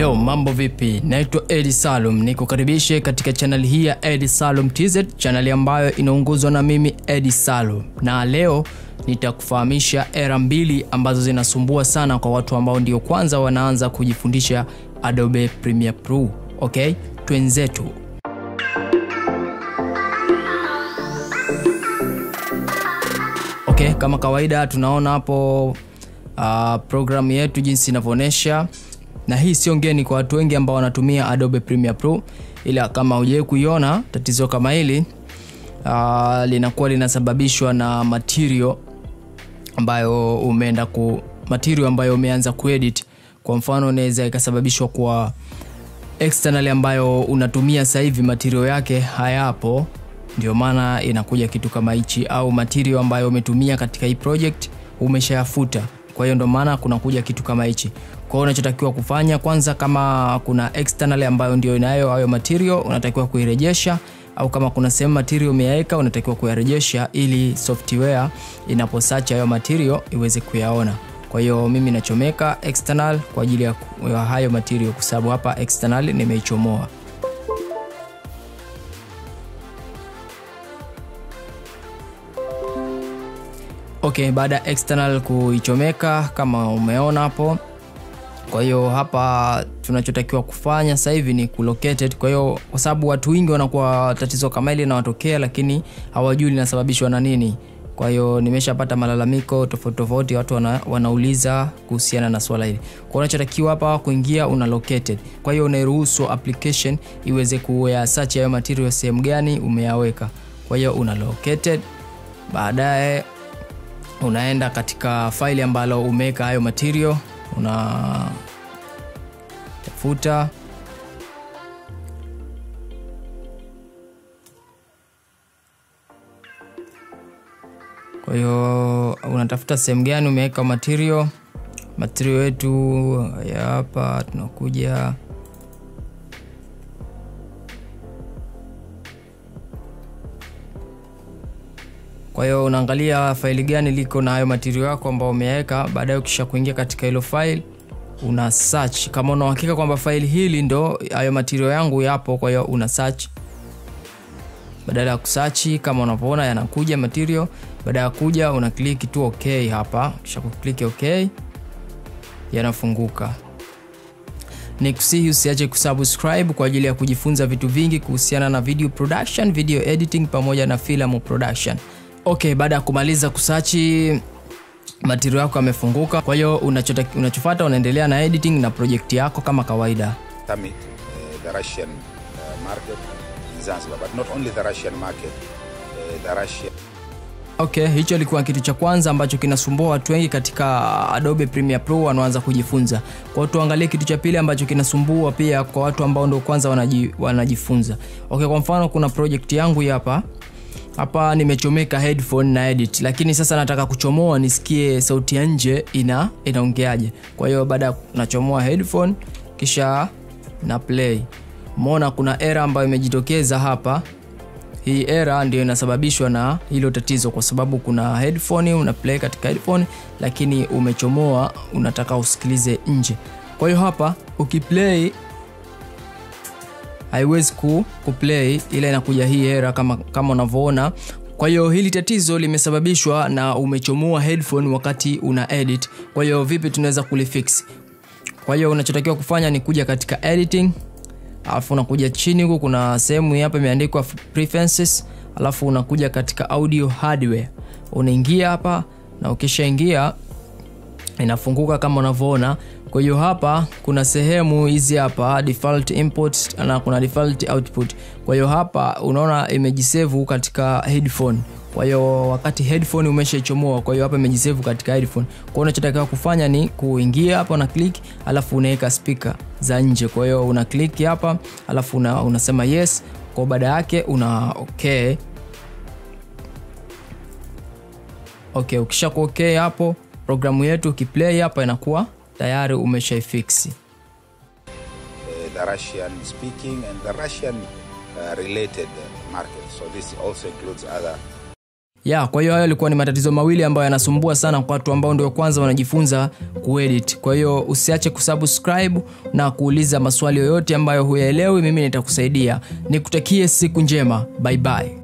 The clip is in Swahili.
Yo, mambo vipi? Naitwa Edi Salum, nikukaribishe katika chaneli hii ya Edi Salum TZ, chaneli ambayo inaongozwa na mimi Edi Salum, na leo nitakufahamisha era mbili ambazo zinasumbua sana kwa watu ambao ndio kwanza wanaanza kujifundisha Adobe Premiere Pro. Okay, twenzetu. Okay, kama kawaida tunaona hapo uh, programu yetu jinsi inavyoonyesha na hii sio ngeni kwa watu wengi ambao wanatumia Adobe Premiere Pro, ila kama hujawahi kuiona tatizo kama hili uh, linakuwa linasababishwa na material ambayo umeenda ku material ambayo umeanza kuedit. Kwa mfano, inaweza ikasababishwa kwa external ambayo unatumia sasa hivi material yake hayapo, ndio maana inakuja kitu kama hichi, au material ambayo umetumia katika hii project umeshayafuta kwa hiyo ndo maana kunakuja kitu kama hichi kwa hiyo unachotakiwa kufanya kwanza kama kuna external ambayo ndio inayo hayo material unatakiwa kuirejesha au kama kuna sehemu material umeyaweka unatakiwa kuyarejesha ili software inapo search hayo material iweze kuyaona kwa hiyo mimi nachomeka external kwa ajili ya ya hayo material kwa sababu hapa external nimeichomoa okay baada ya external kuichomeka kama umeona hapo kwa hiyo hapa tunachotakiwa kufanya sasa hivi ni kulocated kwa hiyo kwa sababu watu wengi wanakuwa tatizo kama hili linawatokea lakini hawajui linasababishwa na nini kwa hiyo nimeshapata malalamiko tofauti tofauti watu wana, wanauliza kuhusiana na swala hili kwa unachotakiwa hapa kuingia una located kwa hiyo unairuhusu application iweze kuya search hayo material sehemu gani umeyaweka kwa hiyo una located baadaye unaenda katika faili ambalo umeweka hayo material una tafuta kwa hiyo unatafuta sehemu gani umeweka material material yetu ya hapa tunakuja kwa hiyo unaangalia faili gani liko na hayo material yako ambao umeweka baadaye ukisha kuingia katika hilo file una search kama una uhakika kwamba faili hili ndo hayo material yangu yapo kwa hiyo una search badala ya kusachi kama unavyoona yanakuja material baada ya kuja una click tu okay hapa kisha kuklik okay yanafunguka nikusihi usiache kusubscribe kwa ajili ya kujifunza vitu vingi kuhusiana na video production video editing pamoja na filamu production okay baada ya kumaliza kusachi material yako yamefunguka kwa hiyo unachota- unachofata unaendelea na editing na project yako kama kawaida Tamit, uh, the Russian uh, market in Zanzibar, but not only the Russian market, uh, the Russian okay hicho ilikuwa kitu cha kwanza ambacho kinasumbua watu wengi katika adobe premiere pro wanaanza kujifunza kwao tuangalie kitu cha pili ambacho kinasumbua pia kwa watu ambao ndo kwanza wanaji, wanajifunza okay kwa mfano kuna project yangu hii hapa hapa nimechomeka headphone na edit lakini sasa nataka kuchomoa nisikie sauti ya nje ina inaongeaje kwa hiyo baada ya nachomoa headphone kisha na play mona kuna era ambayo imejitokeza hapa hii era ndio inasababishwa na hilo tatizo kwa sababu kuna headphone una play katika headphone lakini umechomoa unataka usikilize nje kwa hiyo hapa ukiplay haiwezi ku, kuplay ila inakuja hii era kama, kama unavyoona kwa hiyo hili tatizo limesababishwa na umechomoa headphone wakati una edit kwa hiyo vipi tunaweza kulifix kwa hiyo unachotakiwa kufanya ni kuja katika editing alafu unakuja chini huku kuna sehemu hii hapa imeandikwa preferences alafu unakuja katika audio hardware unaingia hapa na ukishaingia inafunguka kama unavyoona kwa hiyo hapa kuna sehemu hizi hapa default input na kuna default output kwa hiyo hapa unaona imejisevu katika headphone kwa hiyo wakati headphone umeshaichomoa kwa hiyo hapa imejisevu katika headphone kwa hiyo unachotakiwa kufanya ni kuingia hapa una click alafu unaweka speaker za nje kwa hiyo una click hapa alafu una, unasema yes kwa baada yake una okay okay ukisha ku okay hapo programu yetu ukiplay hapa inakuwa tayari umeshaifiksi uh, the Russian speaking and the Russian uh, related uh, market. So this also includes other ya kwa hiyo hayo yalikuwa ni matatizo mawili ambayo yanasumbua sana kwa watu ambao ndio kwanza wanajifunza kuedit kwa hiyo usiache kusubscribe na kuuliza maswali yoyote ambayo huyaelewi mimi nitakusaidia nikutakie siku njema bye bye